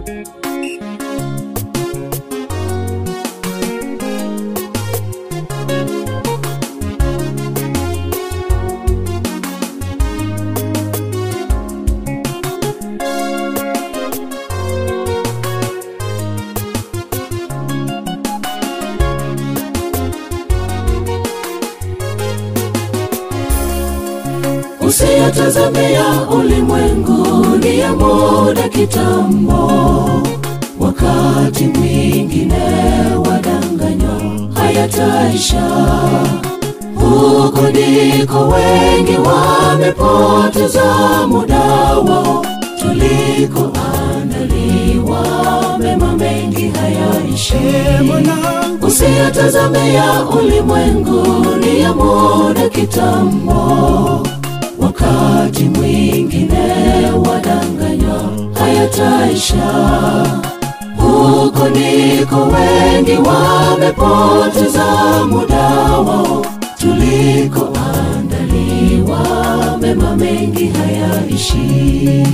Usiyatazamia ulimwengu ni ya muda kitambo, wakati mwingine wadanganywa hayataisha. Huko ndiko wengi wamepoteza muda wao, tulikoandaliwa mema mengi hayaishi. Usiyatazamia ulimwengu ni ya muda kitambo, wakati mwingine wadanganywa hayataisha. Huko ndiko wengi wamepoteza muda wao, tulikoandaliwa mema mengi hayaishi.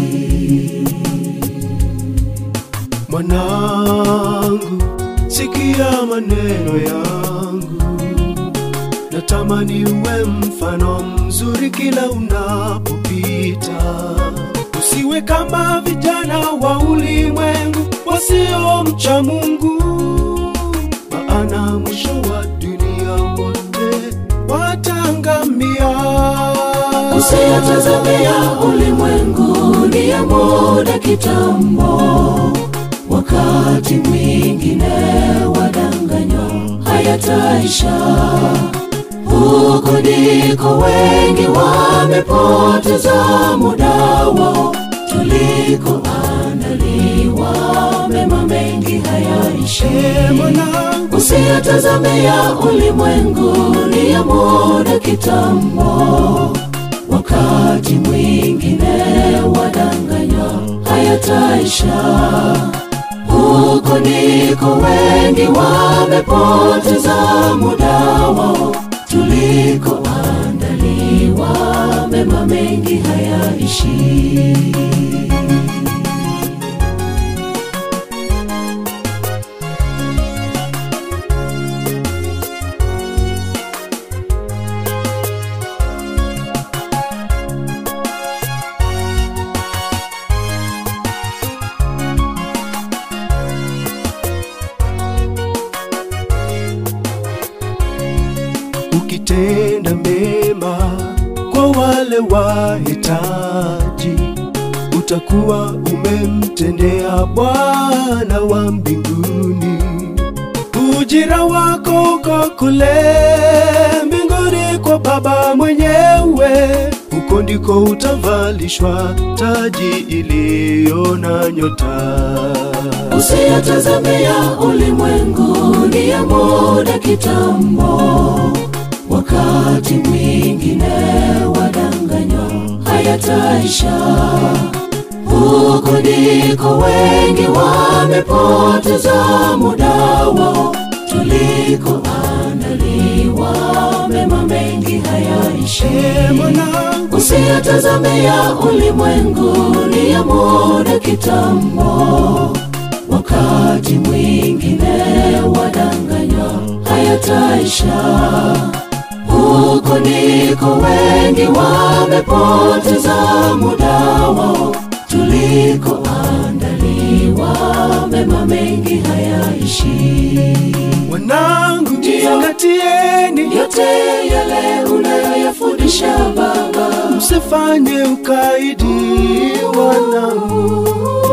Mwanangu, sikia maneno yangu, natamani uwe mfano mzuri kila unapopita. Usiwe kama vijana wa ulimwengu wasiomcha Mungu, maana mwisho wa dunia wote watangamia. Usiyatazamia ulimwengu ni ya muda kitambo, wakati mwingine wadanganywa hayataisha. Huko ndiko wengi wamepoteza muda wao, tulikoandaliwa mema mengi hayaishi. Usiyatazamia ulimwengu ni ya muda kitambo, wakati mwingine wadanganywa hayataisha. Huko ndiko wengi wamepoteza muda wao, tulikoandaliwa mema mengi hayaishi. ukitenda mema kwa wale wahitaji, utakuwa umemtendea Bwana wa mbinguni. Ujira wako uko kule mbinguni kwa Baba mwenyewe, huko ndiko utavalishwa taji iliyo na nyota. Usiyatazamia ulimwengu ni ya muda kitambo, wakati mwingine wadanganywa hayataisha. Huko ndiko wengi wamepoteza muda wao, tulikoandaliwa mema mengi hayaishi. Usiyatazamia ulimwengu ni ya muda kitambo, wakati mwingine wadanganywa hayataisha. Huko ndiko wengi wamepoteza muda wao, tulikoandaliwa mema mengi hayaishi. Wanangu, jizingatieni, Yote yale unayoyafundisha Baba, msifanye ukaidi, wanangu,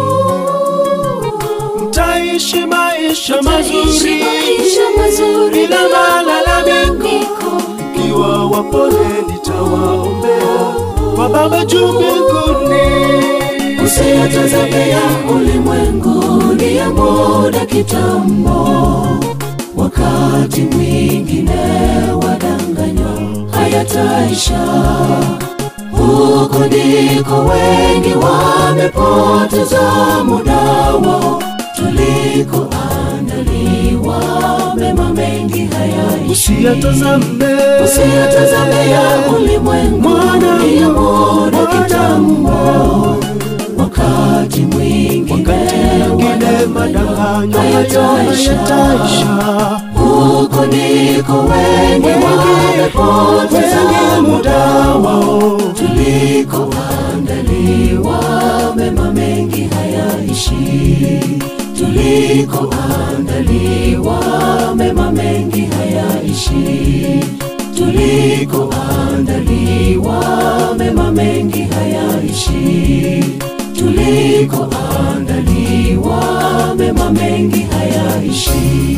mtaishi maisha mazuri maisha mazuri bila malalamiko. Ikiwa wapole, nitawaombea kwa Baba juu mbinguni. Usiyatazamia ulimwengu ni ya muda kitambo, wakati mwingine wadanganywa hayataisha. Huko ndiko wengi wamepoteza muda wao, tulikoandaliwa mema mengi hayaishi. Usiyatazame, Usiyatazamia ulimwengu ni ya muda kitambo, wakati mwingine yatafanywa Hayataisha. hayataisha. huko ndiko wengi wamepoteza muda wao tulikoandaliwa mema mengi hayaishi tulikoandaliwa mema mengi hayaishi tulikoandaliwa mema mengi hayaishi tulikoandaliwa mema mengi hayaishi